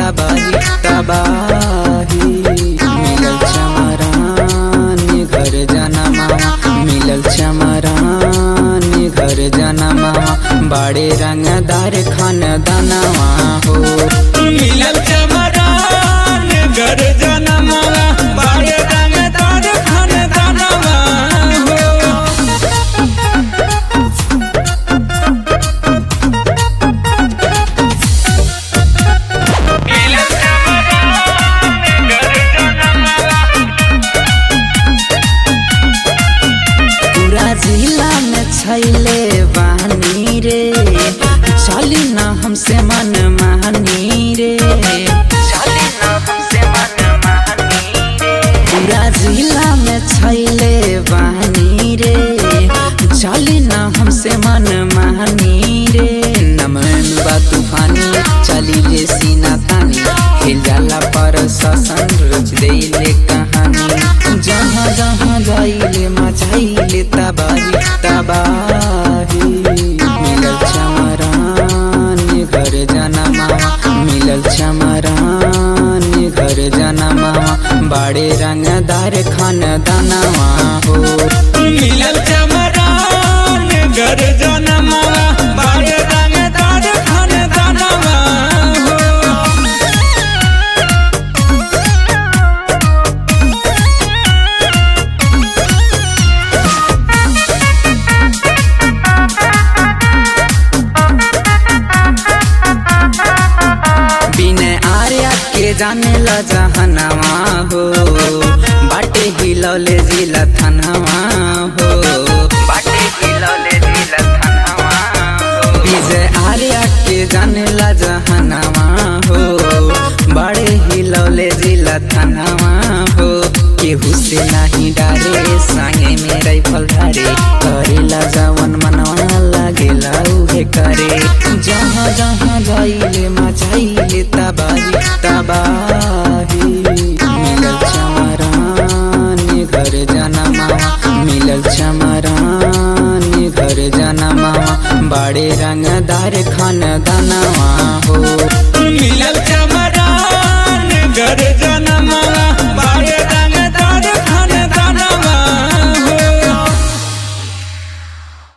तबाही तबाही मिलल चमरान घर जनमा मिलल चमरान घर जनमा बड़े रंगदार खान दानवा हो मिलल चमरान घर जनमवा बाड़े रंगदार खानदानवा हो मिलल चमरान घर जनमवा पूरा जिला में छैले बहनी रे चली न हमसे मन मानी रे चली न हमसे मन मानी रे पूरा जिला में छैले बहनी रे चली न हमसे मन मानी रे नमन बा तूफानी चली ले सीना तानी हिल जाला पर शासन रच देले कहानी जहाँ जहाँ जाइले मचाइले तबाही तबाही मिलल चमरान घर जनमा मिलल चमरान घर जनमा बड़े रंगदार खान दानवा हो मिलल चमरान घर जनमवा बाड़े रंगदार खानदानवा हो बिने आर्या के जाने ला जहनवा हो बाटे हिलौले जिला थनवा हो बाटे हिलौले जिला थनवा हो विजय आर्या के जाने ला जहनवा हो बड़े हिलौले जिला थनवा हो केहू से नहीं डारे संगे में राइफल धारे करेला जवन मनवा लागेला उहे करे जहाँ जहाँ जाइले मचाइले तबाही तबाही मिलल चमरान घर जनमा मिलल चमरान घर जनमा बड़े रंगदार खान दानवा हो मिलल चमरान घर जन